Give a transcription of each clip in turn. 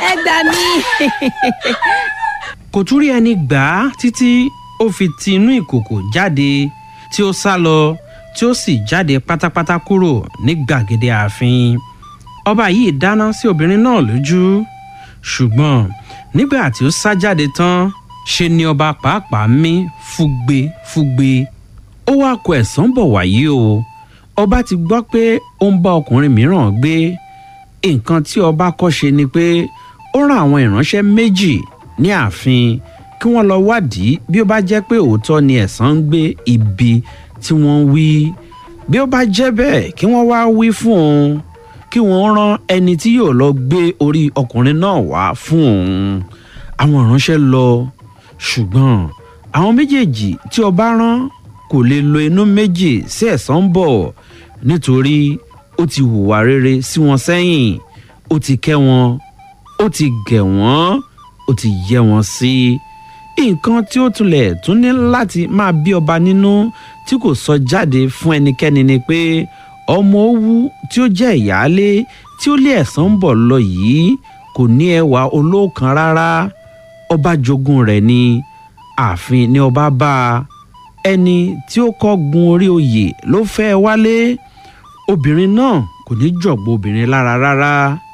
ẹ gbà mí. kò tún rí ẹni gbà á títí ó fi ti inú ìkòkò jáde tí ó sá lọ tí ó sì jáde pátápátá kúrò ní gbàgede ààfin ọba yìí dáná sí obìnrin náà lójú ṣùgbọ́n nígbà tí ó sá jáde tán ṣe ni ọba pàápàá mí fúgbe fúgbe ó wá kó ẹ̀sán bọ̀ wáyé o ọba ti gbọ́ pé ó ń bá ọkùnrin mìíràn gbé nǹkan tí ọba kọ́ ṣe ni pé ó rán àwọn ìránṣẹ́ méjì ní ààfin kí wọ́n lọ wádìí bí ó bá jẹ́ pé òótọ́ ni ẹ̀sán ń gbé ibi tí wọ́n wí bí ó bá jẹ́ bẹ́ẹ̀ kí wọ́n wá wí fún òun kí wọ́n rán ẹni tí yóò lọ gbé orí ọkùnrin náà wá fún òun àwọn ìránṣẹ́ lọ ṣùgbọ́n àwọn méjèèjì tí ọba rán kò lè lo inú méjì sí ẹ̀sán bọ̀ nítorí ó ti hùwà rere sí wọn sẹ́yìn ó ti kẹ́ wọn ó ti gẹ̀ wọ́n ó ti yẹ wọn sí nǹkan tí ó tulẹ̀ tún ní láti máa bí ọba nínú tí kò sọ jáde fún ẹnikẹ́ni ni pé ọmọ owú tí ó jẹ́ ìyáálé tí ó lé ẹ̀sán ń bọ̀ lọ yìí kò ní ẹwà olóòkan rárá ọba jogún rẹ̀ ni ààfin ni ọba bá a ẹni tí ó kọ́ gun orí oyè ló fẹ́ wálé obìnrin náà kò ní jọ̀gbọ́ obìnrin lára rárá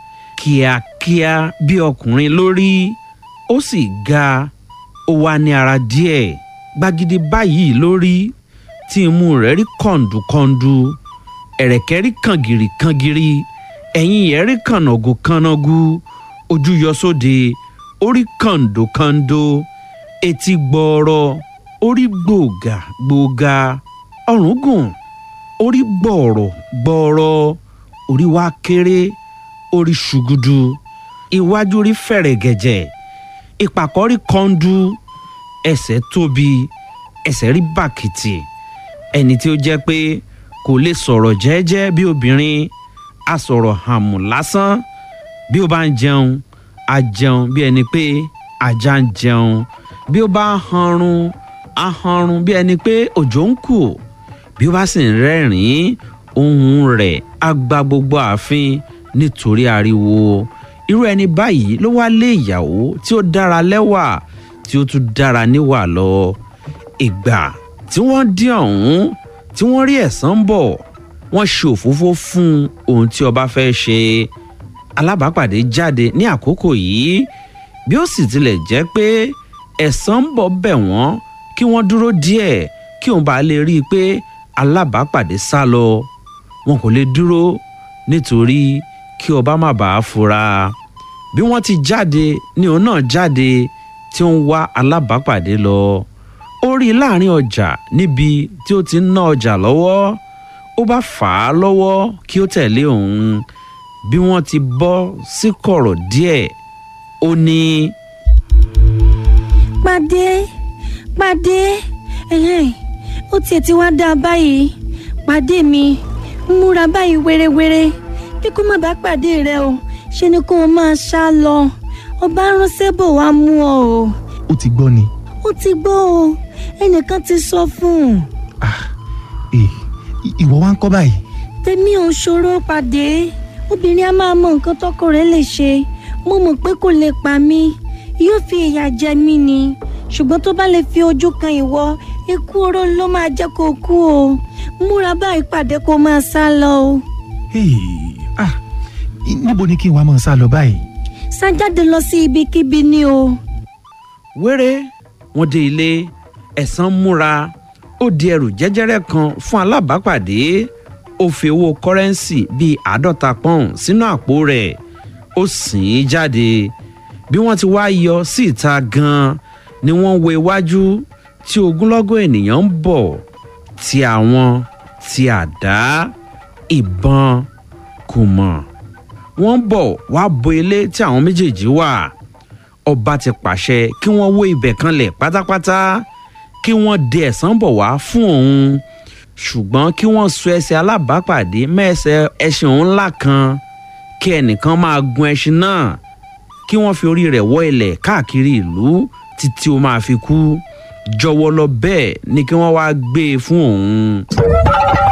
kíákíá bí ọkùnrin lórí ó sì ga ó wá ní ara díẹ̀ gbagidi báyìí lórí tí imú rẹ̀ rí kọ̀ǹdùkọ̀ǹdù ẹ̀rẹ̀kẹ́ rí kàngìrì kàngìrì ẹ̀yìn yẹn rí kànágù kànágù ojú yọ sóde orí kàǹdòkàǹdò etí gbọ́ọ̀rọ̀ orí gbòògà gbòògà ọrùn gùn orí gbọ̀ọ̀rọ̀ gbọ̀ọ̀rọ̀ orí wa kéré orí ṣùgùdù iwájú rí fẹ̀rẹ̀gẹ̀jẹ̀ ìpàkọ́ rí kọ́ńdú ẹsẹ̀ tóbi ẹsẹ̀ rí bàkìtì ẹni tí ó jẹ́ pé kò lè sọ̀rọ̀ jẹ́ẹ́jẹ́ bí obìnrin a sọ̀rọ̀ hàmù lásán bí ó bá ń jẹun a jẹun bí ẹni pé ajá ń jẹun bí ó bá ń hanrun a hanrun bí ẹni pé òjò ń kù bí ó bá sì ń rẹ́rìn-ín ohùn rẹ̀ á gba gbogbo ààfin nítorí ariwo irú ẹni báyìí ló wá lé ìyàwó tí ó dára lẹ́wà tí ó tún dára níwà lọ ìgbà tí wọ́n dín ọ̀hún tí wọ́n rí ẹ̀sán bọ̀ wọ́n ṣe òfófó fún ohun tí ọba fẹ́ ṣe alábàápàdé jáde ní àkókò yìí bí ó sì tilẹ̀ jẹ́ pé ẹ̀sán ń bọ̀ bẹ̀ wọ́n kí wọ́n dúró díẹ̀ kí òun bá lè rí i pé alábàápàdé sá lọ wọn kò lè dúró nítorí kí ọba má bàa fura bí wọ́n ti jáde ni òun náà jáde tí ó ń wá alábàápàdé lọ ó rí i láàrin ọjà níbi tí ó ti ń ná ọjà lọ́wọ́ ó bá fà á lọ́wọ́ kí ó tẹ̀lé òun bí wọ́n ti bọ́ sí kọ̀rọ̀ díẹ̀ ó ní. pàdé pàdé ẹ̀hẹ́n, ó tiẹ̀ ti wá dáa báyìí pàdé mi múra báyìí wérewére bí kò má bá pàdé rẹ o ṣe ni kó o máa ṣá lọ ọba ránṣẹ́ bò wá mú ọ o ó ti gbọ́ ni ó ti gbọ́ o ẹnìkan ti sọ fún un ah ee ì- ìwọ wá ń kọ́ báyìí tèmi ò ṣòro pàdé obìnrin a máa mọ nǹkan tọkọ rẹ̀ lè ṣe mo mọ̀ pé kò lè pa mí yóò fi ìyà jẹ mí ni ṣùgbọ́n tó bá lè fi ojú kan ìwọ ikú oró ló máa jẹ́ kó kú o múra báyìí pàdé kó máa sá lọ o Hey, ah i- níbo ni kí n wá máa sá lọ báyìí sá jáde lọ sí ibikíbi ni o wéré wọn dé ilé ẹ̀sán múra ó di ẹrù jẹ́jẹ́rẹ́ kan fún alábàápàdé ó fi owó kọ́rẹ́ǹsì bíi àádọ́ta pọ́ùn sínú àpò rẹ̀ ó sìn ín jáde bí wọ́n ti wá yọ sí ìta gan-an ni wọ́n wo iwájú tí ogunlọ́gọ̀ ènìyàn ń bọ̀ ti àwọn ti àdá ìbọn kò mọ̀ wọ́n ń bọ̀ wá bo ilé tí àwọn méjèèjì wà ọba ti pàṣẹ kí wọ́n wó ibẹ̀ kanlẹ̀ pátápátá kí wọ́n de ẹ̀sán bọ̀ wá fún òun ṣùgbọ́n kí wọ́n so ẹsẹ̀ alábàápàdé mẹ́ẹ̀sẹ̀ ẹṣin òun ńlá kan kí ẹnìkan máa gun ẹṣin náà kí wọ́n fi orí rẹ̀ wọ́ ilẹ̀ káàkiri ìlú títí ó máa fi kú jọ̀wọ́ lọ bẹ́ẹ̀ ni kí wọ́n wá gbé e fún òun.